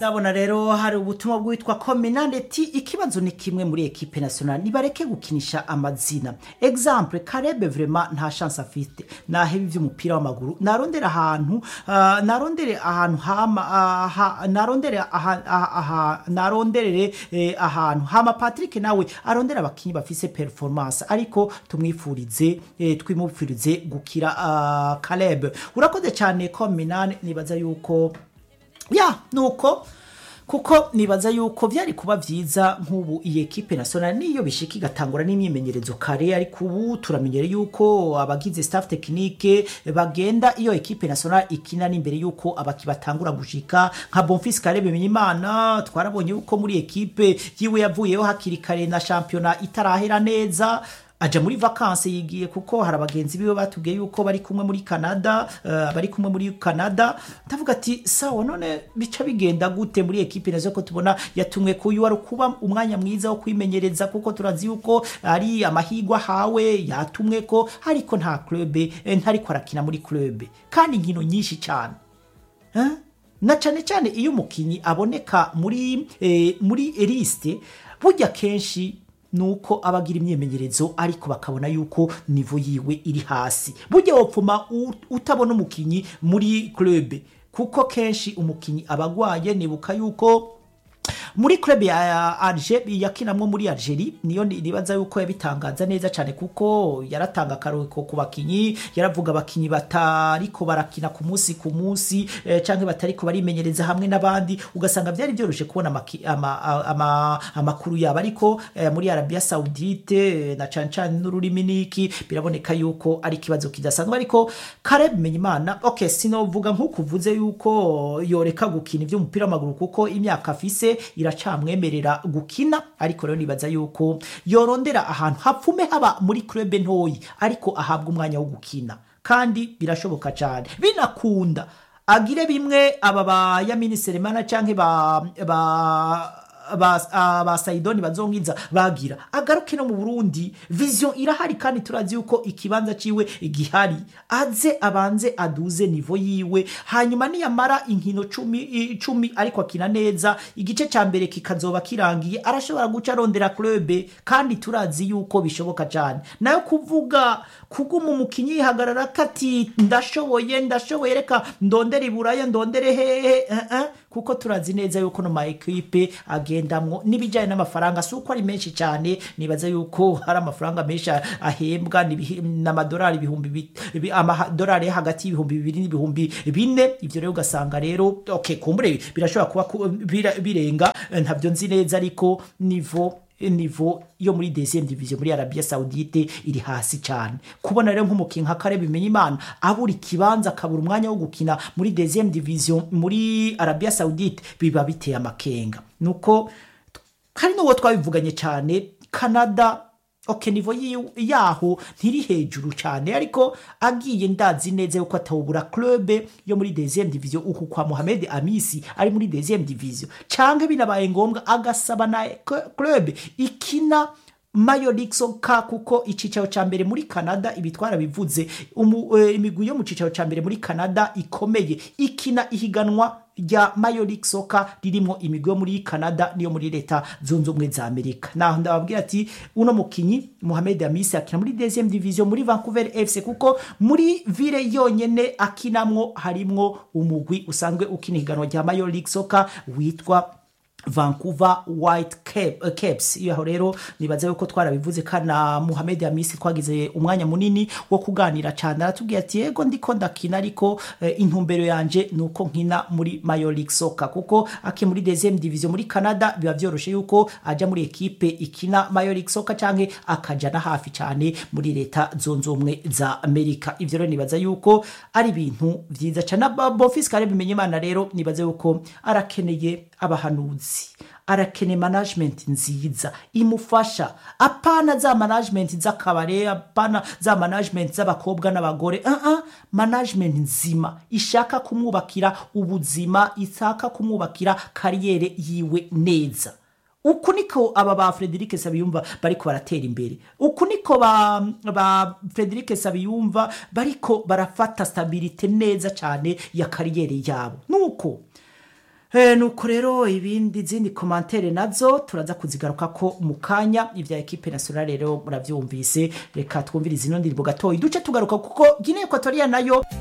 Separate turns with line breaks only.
ndabona rero hari ubutumwa bwitwa kominaneti ikibazo ni kimwe muri ekipe nationale nibareke gukinisha amazina exemple karebe vrema nta chance afite naheba ivy'umupira w'amaguru narondere ahantu uh, narondere ahantu hama uh, ha, narondere aha, aha, aha, naronderere eh, ahantu hama Patrick nawe arondera abakinyi bafise performance ariko tumwifurize eh, twimufurize gukira uh, Caleb urakoze cyane kominane nibaza yuko ya nuko kuko nibaza yuko byari kuba byiza nk'ubu iyi ekipe nationale niyo bishika igatangura n'imyimenyerezo kare ariko ubu turamenyere yuko abagize staff technique bagenda iyo ekipe nationale ikina n'imbere yuko abaki batangura gushika nka Bonfils Kare Bimenyimana twarabonye yuko muri ekipe yiwe yavuyeho hakiri kare na championnat itarahera neza aja muri vakanse yigiye kuko hari abagenzi biwe batubwiye yuko bari kumwe muri Canada uh, bari kumwe muri Canada ndavuga ati sawa none bica bigenda gute muri ekipe nazo ko tubona yatumwe ku yuwa kuba umwanya mwiza wo kwimenyereza kuko turazi yuko ari amahigwa hawe yatumwe ko ariko nta club eh, ntariko arakina muri club kandi inkino nyinshi cyane eh? na cyane cyane iyo umukinyi aboneka muri eh, muri liste burya kenshi nuko abagira imyimenyerezo ariko bakabona yuko nivo yiwe iri hasi burya wopfuma utabona umukinyi muri club kuko kenshi umukinyi abagwaye nibuka yuko muri club ya Alger yakinamwo muri Algerie niyo nibaza yuko yabitangaza neza cyane kuko yaratanga akaruhuko ku bakinyi yaravuga abakinyi batariko barakina ku munsi ku munsi eh, canke batariko barimenyereza hamwe n'abandi ugasanga byari byoroshe kubona amakuru ama, ama, ama yabo ariko eh, muri Arabia Saudite eh, na cane cane n'ururimi niki biraboneka yuko ari ikibazo kidasanzwe ariko Caleb Menyimana okay sinovuga nk'ukuvuze yuko yoreka gukina ivy'umupira w'amaguru kuko imyaka afise iracamwemerera gukina ariko rero nibaza yuko yorondera ahantu hapfume haba muri club ntoyi ariko ahabwa umwanya wo gukina kandi birashoboka cyane binakunda agire bimwe aba ba Yamini Selemana canke ba ba ba sayidoni bazongiza bagira agaruke no mu burundi vision irahari kandi turazi yuko ikibanza ciwe gihari aze abanze aduze nivo yiwe hanyuma niyamara inkino cumi, cumi ariko akina neza igice ca mbere kikazoba kirangiye arashobora guca arondera club kandi turazi yuko bishoboka cyane nayo kuvuga kuguma umukinyi yihagarara kati ndashoboye ndashoboye reka ndondere iburaya ndondere hehe uh -uh. kuko turazi neza yuko no ma equipe agendamwo n'ibijyanye n'amafaranga si uko ari menshi cyane nibaza yuko hari amafaranga menshi ahembwa n'amadolari ibihumbi amadolari hagati y'ibihumbi bibiri n'ibihumbi bine ibyo rero ugasanga rero okay kumbure birashobora kuba birenga ntabyo nzi neza ariko nivo nivo yo muri deuxième division muri Arabia Saudite iri hasi cyane kubona rero nk'umukinyi nka Kare bimenya imana abura ikibanza akabura umwanya wo gukina muri deuxième division muri Arabia Saudite biba biteye amakenga nuko hari n'uwo twabivuganye cyane Canada okay nivo yaho ntiri hejuru cyane ariko agiye ndazi neza yuko atawubura club yo muri deuxième division uku kwa Mohamed Amisi ari muri deuxième division canke binabaye ngombwa agasaba na club ikina Mayo League Soccer kuko icicaro ca mbere muri Canada ibitwara bivuze uh, imigwi yo mu cicaro ca mbere muri Canada ikomeye ikina ihiganwa rya Mayo League Soccer ririmo imigwi yo muri Canada niyo muri leta zunze ubumwe za Amerika naho ndababwira ati uno mukinyi Mohamed Amisi akina muri deuxième division muri Vancouver FC kuko muri ville yonyene akinamwo harimwo umugwi usanzwe ukina ihiganwa rya Mayo League Soccer witwa Vancouver White Cap, uh, Caps iyo rero nibaza yuko twarabivuze kana Mohamed Amisi twagize umwanya munini wo kuganira cyane aratubwiye ati yego ndiko ndakina ariko uh, intumbero yanje nuko nkina muri Major League Soccer kuko ake muri deuxième division muri Canada biba byoroshe yuko aja muri ekipe ikina Major League Soccer canke akaja na hafi cyane muri leta zonze ubumwe za Amerika ivyo rero nibaza yuko ari ibintu vyiza cyane Bonfils Kare bimenye imana rero nibaza yuko arakeneye abahanuzi arakene management nziza imufasha apana za management z'akabare apana za management z'abakobwa n'abagore uh -uh. management nzima ishaka kumwubakira ubuzima ishaka kumwubakira kariyere yiwe neza uku niko aba ba Frederic Sabiyumva bariko baratera imbere uku niko ba, ba Frederic Sabiyumva bariko barafata stabilite neza cyane ya kariyere yabo nuko Eh, nuko rero ibindi zindi komantere nazo turaza kuzigaruka ko mu kanya ivya ekipe nationale rero muravyumvise reka twumvirize ino ndirimbo gatoyi duce tugaruka kuko Guinea Equatorial nayo